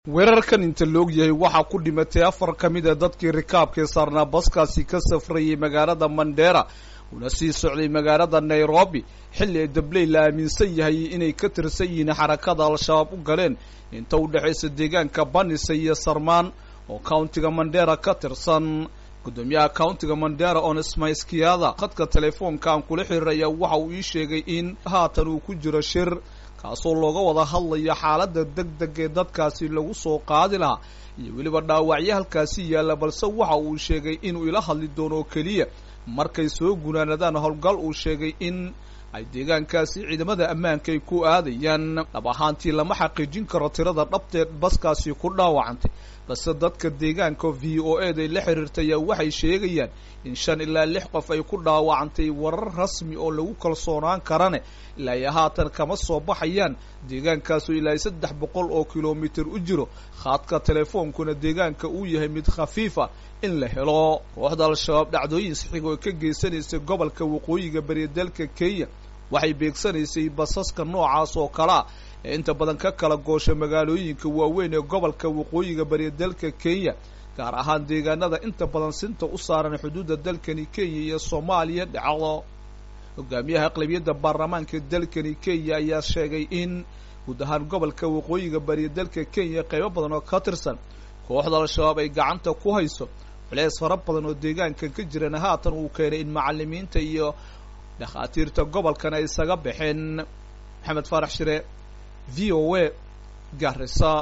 weerarkan inta loog yahay waxaa ku dhimatay afar ka mid a dadkii rikaabkii saarnaa baskaasi ka safrayay magaalada mandera una sii socday magaalada nairobi xilli ay dabley la aaminsan yahay inay ka tirsan yihiin xarakada al-shabaab u galeen inta u dhexaysa deegaanka banisa iyo sarmaan oo countiga mandera ka tirsan guddoomiyaha countiga mandera onesmaiskiada khadka telefoonka aan kula xiriiraya waxa uu ii sheegay in haatan uu ku jiro shir kaasoo looga wada hadlayo xaaladda deg deg ee dadkaasi lagu soo qaadi lahaa iyo weliba dhaawacyo halkaasi yaalla balse waxa uu sheegay inuu ila hadli doono oo keliya markay soo gunaanadaan howlgal uu sheegay in ay deegaankaasi ciidamada ammaanka ay ku aadayaan dhab ahaantii lama xaqiijin karo tirada dhabteed baskaasi ku dhaawacantay balse dadka deegaanka v o e day la xiriirtaya waxay sheegayaan in shan ilaa lix qof ay ku dhaawacantay warar rasmi oo lagu kalsoonaan karane ilaa iyo haatan kama soo baxayaan deegaankaasu ilaa iyo saddex boqol oo kilomitir u jiro khaadka telefoonkuna deegaanka uu yahay mid khafiifa in la helo kooxda al-shabaab dhacdooyin saxiga oo ka geysanaysay gobolka waqooyiga bariya dalka kenya waxay beegsanaysay basaska noocaas oo kalea ee inta badan ka kala goosha magaalooyinka waaweyn ee gobolka waqooyiga bariya dalka kenya gaar ahaan deegaanada inta badan sinta u saaran xuduudda dalkani kenya iyo soomaaliya dhacdo hogaamiyaha aqlabiyadda baarlamaanka dalkani kenya ayaa sheegay in guud ahaan gobolka waqooyiga bariya dalka kenya qaybo badan oo ka tirsan kooxda al-shabaab ay gacanta ku hayso culeys fara badan oo deegaankan ka jirana haatan uu keenay in macalimiinta iyo dhakhaatiirta gobolkan ay isaga baxeen maxamed faarax shire v o a garisa